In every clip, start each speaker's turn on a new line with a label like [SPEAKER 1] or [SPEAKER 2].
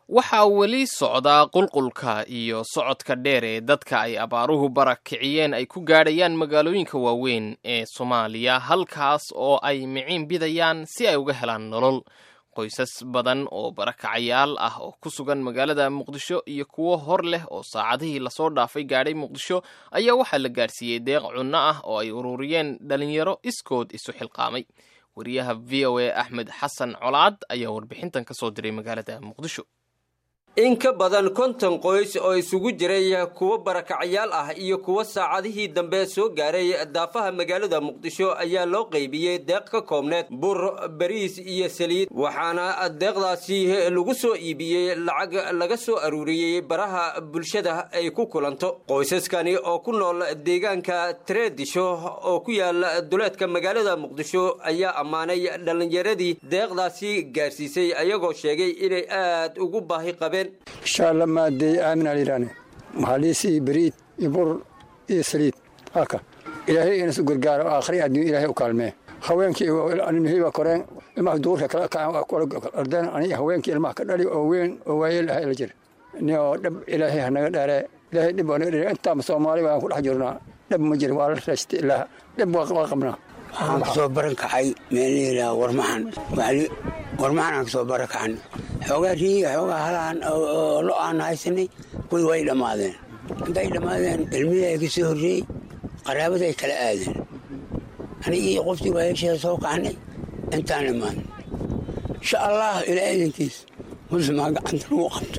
[SPEAKER 1] waxaa weli socdaa qulqulka iyo socodka dheer ee dadka ay abaaruhu barakiciyeen ay ku gaadhayaan magaalooyinka waaweyn ee soomaaliya halkaas oo ay miciin bidayaan si ay uga helaan nolol qoysas badan oo barakacayaal ah oo ku sugan magaalada muqdisho iyo kuwo hor leh oo saacadihii lasoo dhaafay gaadhay muqdisho ayaa waxaa la gaadhsiiyey deeq cunno ah oo ay ururiyeen dhalinyaro iskood isu xilqaamay wariyaha v o a axmed xasan colaad ayaa warbixintan ka soo diray magaalada muqdisho
[SPEAKER 2] in ka badan konton qoys oo isugu jiray kuwo barakacyaal ah iyo kuwo saacadihii dambe soo gaaray daafaha magaalada muqdisho ayaa loo qaybiyey deeq ka koobneed bur bariis iyo saliid waxaana deeqdaasi lagu soo iibiyey lacag laga soo aruuriyey baraha bulshada ay ku kulanto qoysaskani oo ku nool deegaanka tareedisho oo ku yaala duleedka magaalada muqdisho ayaa ammaanay dhallinyaradii deeqdaasi gaarsiisay ayagoo sheegay inay aad ugu baahi qabeen
[SPEAKER 3] inshaalla maadeey aamin aliraane maxaliis iyo beriid iyo bur iyo saliid halka ilaahay inas u gargaaro aakhri adduun ilaahay u kaalmee haweenkii hilba koreen ilmaha duurka ardeen ani haweenkii ilmaha ka dhali oo weyn oo waayeel ah la jir ni oo dhab ilaahay hanaga dheere ilaahay dhib naga dheere intaama soomaali waan ku dhex jirnaa dhab ma jir waa la raystay ilaaha dhib waa qabnaa
[SPEAKER 4] waxaan kasoo baran kacay meel layidhaha warmaxan warmaxan aan kasoo baran kacan xoogaa riiga xoogaa halaan oo lo aan haysanay kuwii way dhammaadeen intay dhammaadeen ilmihii ay ka soo horreeyey qaraabada ay kala aadeen anigii qoftii waayasheeda soo kacnay intaan dhammaan insha allah ilaa idankiis muslimaa gacanta lagu qabto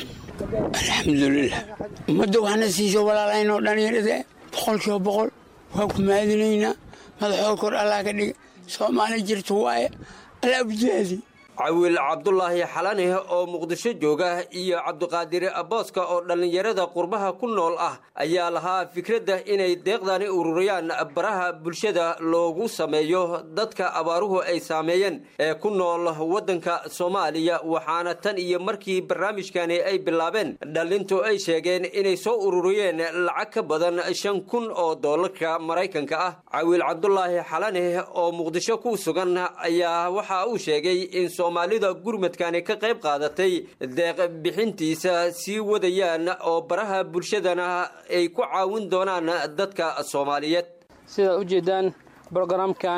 [SPEAKER 4] alxamdulilah ummadda waxna siiso walaalaynoo dhallinyarade boqolkiiba boqol waa ku maadinaynaa madaxoo kor allah ka dhiga soomaali jirta waaye alla abjaadi
[SPEAKER 2] cawiil cabdulaahi xalane oo muqdisho jooga iyo cabdiqaadir abooska oo dhallinyarada qurbaha ku nool ah ayaa lahaa fikradda inay deeqdani ururiyaan baraha bulshada loogu sameeyo dadka abaaruhu ay saameeyeen ee ku nool waddanka soomaaliya waxaana tan iyo markii barnaamijkani ay bilaabeen dhallintu ay sheegeen inay soo ururiyeen lacag ka badan shan kun oo doolarka maraykanka ah cawiil cabdulaahi xalane oo muqdisho ku sugan ayaa waxa uu sheegay in soomaalida gurmadkani ka qayb qaadatay deeq bixintiisa sii wadayaan oo baraha bulshadana ay ku caawin doonaan dadka soomaaliyeed
[SPEAKER 5] sidaad u jeedaan brogaraamkan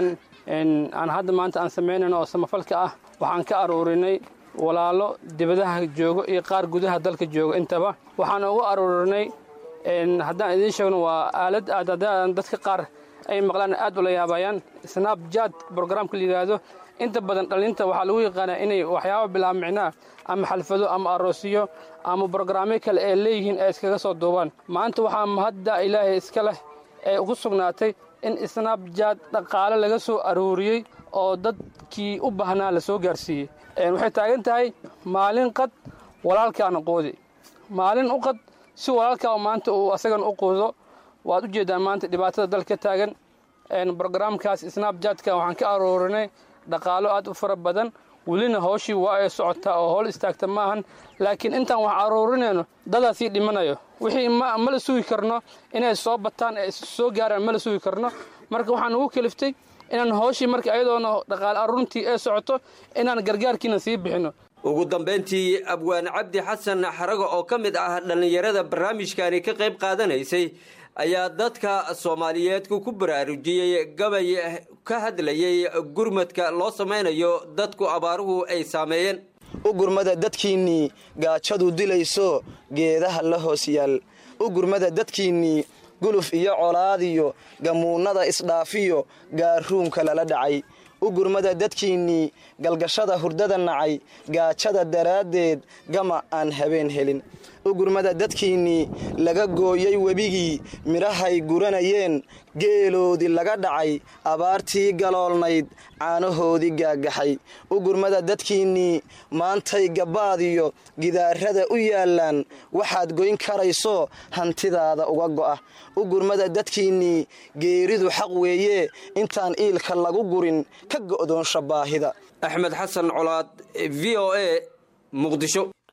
[SPEAKER 5] aan hadda maanta aan samaynayno oo samafalka ah waxaan ka aruurinay walaalo dibadaha joogo iyo qaar gudaha dalka jooga intaba waxaan ugu aruurinay haddaan idiin sheegno waa aalad aad dadka qaar ay maqlaan aad ula yaabayaan snabjad brogramka la yidhaahdo inta badan dhallinta waxaa lagu yaqaanaa inay waxyaaba bilaab micnaa ama xalfado ama aroosiyo ama brogramyo kale ee leeyihiin ay iskaga soo duubaan maanta waxaa mahadda ilaahay iska leh ee ugu sugnaatay in snabjad dhaqaale laga soo aruuriyey oo dadkii u baahnaa la soo gaarsiiyey waxay taagan tahay maalin qad walaalkaana qoodi maalin u qad si walaalkaa maanta uu asagan u quudo waad u jeeddaan maanta dhibaatada dalka ka taagan brogramkaas snabjadka waxaan ka aruurinay dhaqaalo aad u fara badan welina hooshii waa ay socotaa oo howl istaagta maahan laakiin intaan wax aruurinayno dadaasii dhimanayo wixii ma la sugi karno inay soo bataan ee soo gaaraan ma la sugi karno marka waxaan ugu keliftay inaan hooshii marka ayadoona dhaqaale aruurintii ee socoto inaan gargaarkiina sii bixino
[SPEAKER 2] ugu dambayntii abwaan cabdi xasan xarago oo ka mid ah dhallinyarada barnaamijkani ka qayb qaadanaysay ayaa dadka soomaaliyeed ku baraarujiyey gabay ka hadlayay gurmadka loo samaynayo dadku abaaruhu ay saameeyeen
[SPEAKER 6] u gurmada dadkiinnii gaajadu dilayso geedaha la hoos yaal u gurmada dadkiinnii guluf iyo colaadiyo gamuunnada isdhaafiyo gaaruunka lala dhacay u gurmada dadkiinnii galgashada hurdada nacay gaajada daraaddeed gama aan habeen helin u gurmada dadkiinnii laga gooyey webigii midhahay guranayeen geeloodii laga dhacay abaartii galoolnayd caanahoodii gaagaxay u gurmada dadkiinnii maantay gabbaadiyo gidaarada u yaallaan waxaad goyn karayso hantidaada uga go'a u gurmada dadkiinnii geeridu xaq weeye intaan iilka lagu gurin ka go'doonsha baahida
[SPEAKER 2] axmed xasan colaad v o a muqdisho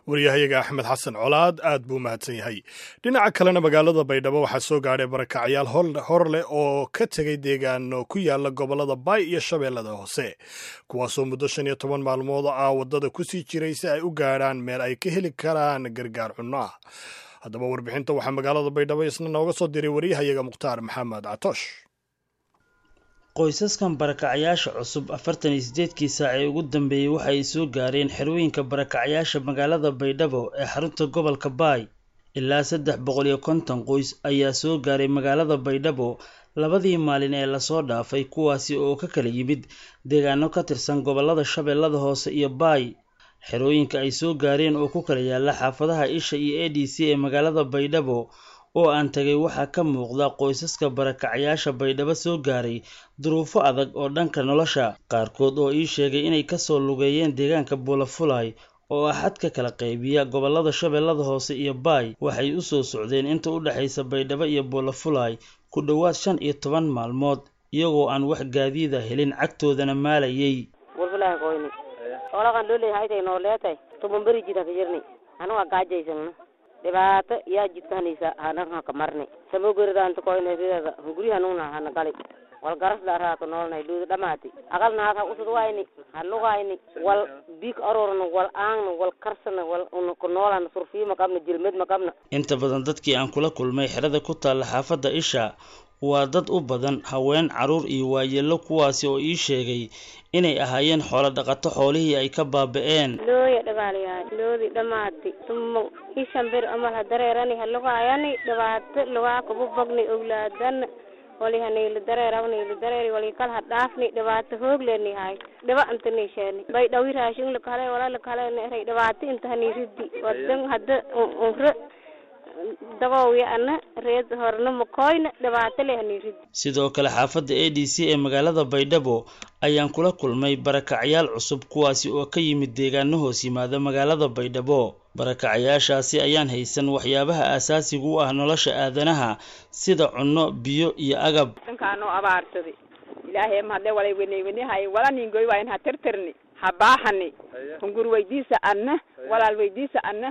[SPEAKER 7] waryahayaga axmed xasan colaad aad buu mahadsan yahay dhinaca kalena magaalada baydhabo waxaa soo gaadhay barakacyaal hor leh oo ka tegay deegaano ku yaala gobollada baay iyo shabeellada hoose kuwaasoo muddo shan iyo toban maalmood ah waddada kusii jiray si ay u gaadhaan meel ay ka heli karaan gargaar cunno ah haddaba warbixinta waxaa magaalada baydhabo isna nooga soo diray waryahayaga mukhtaar maxamed catoosh
[SPEAKER 8] qoysaskan barakacyaasha cusub afartan iyo sideedkii saac ee ugu dambeeyey waxa ay soo gaareen xerooyinka barakacyaasha magaalada baydhabo ee xarunta gobolka baay ilaa saddex boqol iyo konton qoys ayaa soo gaaray magaalada baydhabo labadii maalin ee lasoo dhaafay kuwaasi oo ka kala yimid deegaano ka tirsan gobollada shabeellada hoose iyo baay xerooyinka ay soo gaareen oo ku kala yaala xaafadaha isha iyo a d c ee magaalada baydhabo oo aan tagay waxaa ka muuqda qoysaska barakacyaasha baydhabo soo gaaray duruufo adag oo dhanka nolosha qaarkood oo ii sheegay inay kasoo lugeeyeen deegaanka buulafulay oo ah xadka kala qaybiya gobollada shabeellada hoose iyo baay waxay u soo socdeen inta u dhexaysa baydhabo iyo buulafulay ku dhowaad shan iyo toban maalmood iyagoo aan wax gaadiida helin cagtoodana maalayay
[SPEAKER 9] dhibaato yaa jidka hanaysa hanan haka marni samogeridaanta koynhedidada hunguri hanuna hana gali wal garasda raato noolnay dhuuda dhamaati aqal naad ha usud wayni ha lugayni wal biik aroorna wal aangna wal karsana wal ku noolana surfiyo maqabna jilmed maqabna
[SPEAKER 8] inta badan dadkii aan kula kulmay xerada ku taalla xaafadda isha waa dad u badan haween carruur iyo waayeelo kuwaasi oo ii sheegay inay ahaayeen xoolo dhaqato xoolihii ay ka baaba'een
[SPEAKER 10] looya dhagaalayahay loodii dhammaati tumo ishan bir amal ha dareerani ha lugaayani dhibaato lugaa kubu bagni owlaadana wali hanayla dareerawniila dareeri wali kal ha dhaafni dhibaato hoogleni hay dhiba anta nisheeni bay dhawi raashin lakale wala lakale neray dhibaato inta haniridi wadan hadda unre dagowya ana reed horna makoyna dhibaato le haniridi
[SPEAKER 8] sidoo kale xaafadda a d c ee magaalada baydhabo ayaan kula kulmay barakacyaal cusub kuwaasi oo ka yimid deegaano hoos yimaada magaalada baydhabo barakacyaashaasi ayaan haysan waxyaabaha aasaasiga u ah nolosha aadanaha sida cunno biyo iyo agab
[SPEAKER 11] dhankaanoo abaarsaday ilaahay mahadle walay weney wenehay wala ningoy waayn ha tirtirni ha baaxani hungur weydiisa anna walaal weydiisa anna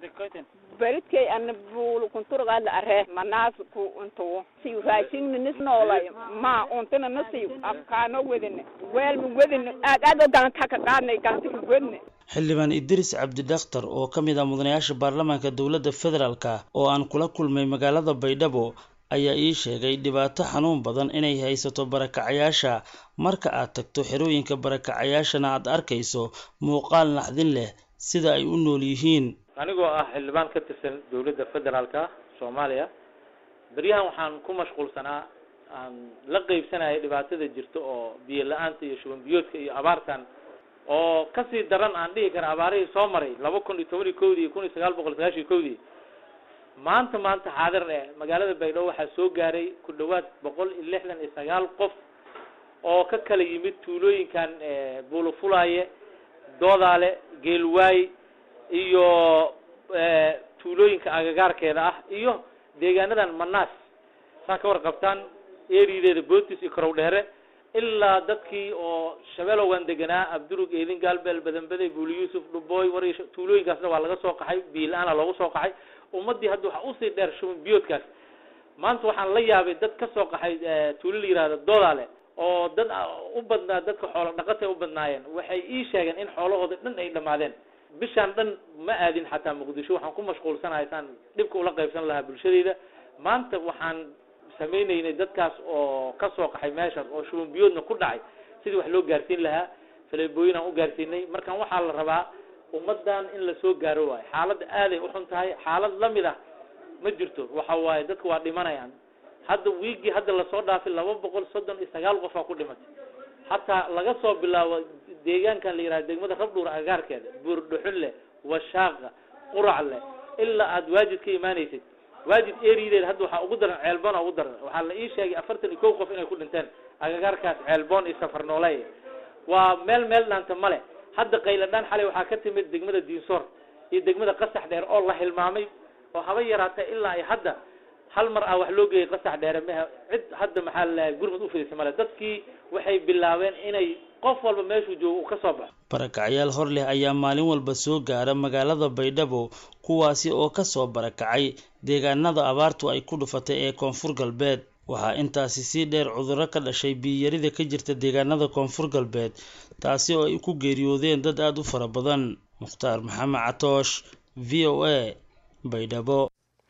[SPEAKER 11] beridkay ana buulu kunturgaadla aree manaas ku untuwo siyu raashinna nis noolay ma untina na siyu afkaano wedine weelma wedine aad aad o ganta ka qaadnay ganta ka wedne
[SPEAKER 8] xildhibaan idris cabdidakhtar oo ka mid ah mudanayaasha baarlamaanka dowladda federaalka oo aan kula kulmay magaalada baydhabo ayaa ii sheegay dhibaato xanuun badan inay haysato barakacayaasha marka aad tagto xerooyinka barakacayaashana aad arkayso muuqaal naxdin leh sida ay u nool yihiin
[SPEAKER 12] anigoo ah xildhibaan ka tirsan dowladda federaalka soomaaliya beryahan waxaan ku mashquulsanaa aan la qeybsanaya dhibaatada jirta oo biyo la-aanta iyo shuban biyoodka iyo abaartan oo kasii daran aan dhihi kara abaarihii soo maray laba kun iyo toban iyo kowdii iyo kun iyo sagaal boqol sagaashan iyo kowdii maanta maanta xaadir eh magaalada baydhabo waxaa soo gaaray ku dhawaad boqol iyo lixdan iyo sagaal qof oo ka kala yimid tuulooyinkan buulafulaaye doodaale geelwaay iyo tuulooyinka agagaarkeeda ah iyo deegaanadan manaas saa ka warqabtaan erideeda bootis iyo karow dheere ilaa dadkii oo shabeelowan deganaa abdurug eedin gaalbeel badanbaday buuli yuusuf dhubooy war tuulooyinkaasna waa laga soo qaxay biila-aana loogu soo qaxay ummadii hadda waxaa usii dheer shuban biyoodkaas maanta waxaan la yaabay dad ka soo qaxay tuulo la yihahdo doodaale oo dad u badnaa dadka xoolo dhaqatay u badnaayeen waxay ii sheegeen in xoolahooda dhan ay dhamaadeen bishaan dhan ma aadin xataa muqdisho waxaan ku mashquulsanahay saan dhibka ula qaybsan lahaa bulshadeyda maanta waxaan samaynaynay dadkaas oo ka soo qaxay meeshaas oo shuban biyoodna ku dhacay sidii wax loo gaarsiin lahaa faleebooyin aan u gaarsiinay markaan waxaa la rabaa ummadan in lasoo gaaro waayo xaaladda aaday uxun tahay xaalad lamid ah ma jirto waxa waaye dadka waa dhimanayaan hadda wiigii hadda lasoo dhaafay laba boqol soddon iyo sagaal qofaa ku dhimatay hataa laga soo bilaabo deegaankan la yihahdo degmada rabdhuur agagaarkeeda buurdhuxunle washaaqa quracle ilaa aad waajid ka imaanaysid waajid erideeda hadda waxaa ugu daran ceelboon ugu daran waxaa la ii sheegay afartan iyo kow qof inay ku dhinteen agagaarkaas ceelboon iyo safarnooley waa meel meel dhaanta male hadda qayladhaan xalay waxaa ka timid degmada diinsoor iyo degmada qasax dheer oo la hilmaamay oo haba yaraatee ilaa ay hadda hal mar ah wax loo geeyay qasax dheere mehe cid hadda maxaa lalahay gurmud u fidisay male dadkii waxay bilaabeen inay qof walba meeshuu joogo uu ka soo baxo
[SPEAKER 8] barakacyaal hor leh ayaa maalin walba soo gaara magaalada baydhabo kuwaasi oo ka soo barakacay deegaanada abaartu ay ku dhufatay ee koonfur galbeed waxaa intaasi sii dheer cudurro ka dhashay biyiyarida ka jirta deegaanada koonfur galbeed taasi oo ay ku geeriyoodeen dad aada u fara badan mukhtaar maxamed catoosh v o a baydhabo